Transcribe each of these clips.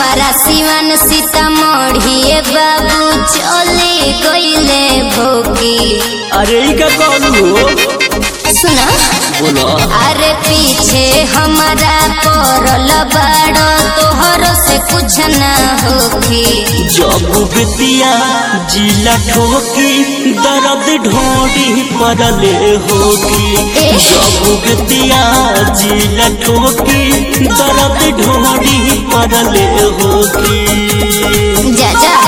छपारा सिवान सीतामढ़ी बाबू चले गईले भोगी अरे ई का कहलू हो सुना बोलो अरे पीछे हमारा पड़ल बाड़ो तोहर से कुछ ना होगी जब बितिया जिला ठोकी दर्द ढोड़ी परले होगी ए। जब बितिया जिला ठोकी दर्द ढोड़ी परले होगी जा जा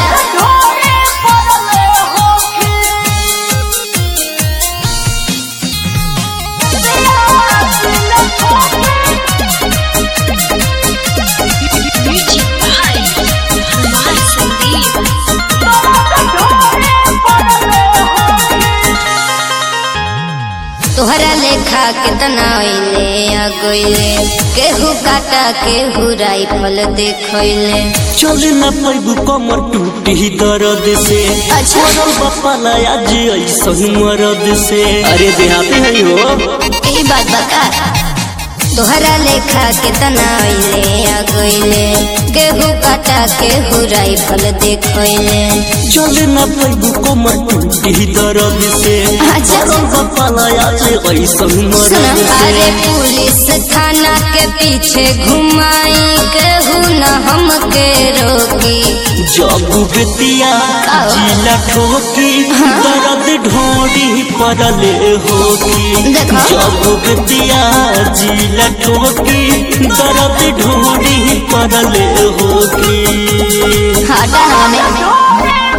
तोहरा लेखा कितना अइले आ गइले केहू काटा केहू राइफल देखैले चल न पैबू कमर टूटी दर्द से अच्छा। मरल बपाला आज ऐसन मरद से अरे देहाती है हो ई बात बता तोहरा लेखा कितना अइले आ गइले केहू काटा केहू राइफल देखैले चल न पैबू कमर टूटी दर्द से अच्छा। मरल बपाला आज ऐसन सुना मरद अरे से पुलिस थाना के पीछे घुमाई केहू न हमके रोकी जब बितिया आओ। जिला ठोकी दर्द ढोड़ी परले होगी देखो। जब बितिया जिला ठोकी दर्द ढोड़ी परले होगी हटा हमें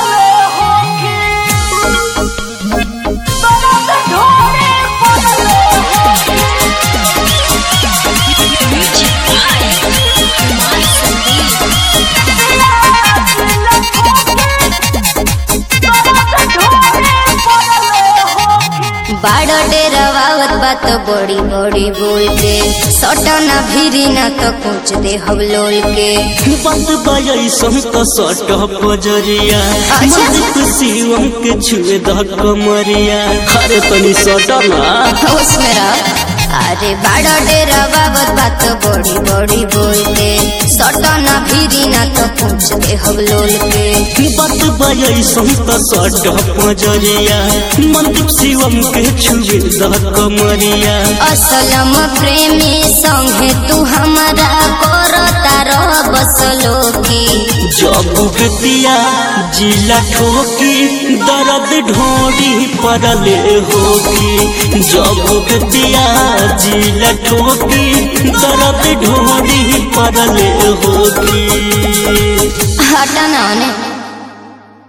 बाड़ो डेरावत बात बड़ी बड़ी बोल के सटना भिरी ना तो कुछ दे हवलोल के बात बाई संत सट पजरिया अच्छा। मंदिर शिवम के छुए द कमरिया अरे तनी सटना होश में रह अरे बाड़ो डेरावत बात बड़ी बड़ी बोल के सटना भिरी ना तो कुछ दे हवलोल के बात बाई संत सट पजरिया मंदिर शिवम के छुए द कमरिया असलम प्रेमी संगे तू हमारा करता रह बसलो की जब बितिया जिला ठोकी दर्द ढोड़ी परले होगी जब बितिया जिला ठोकी दर्द ढोड़ी परले होगी हटा ना उन्हें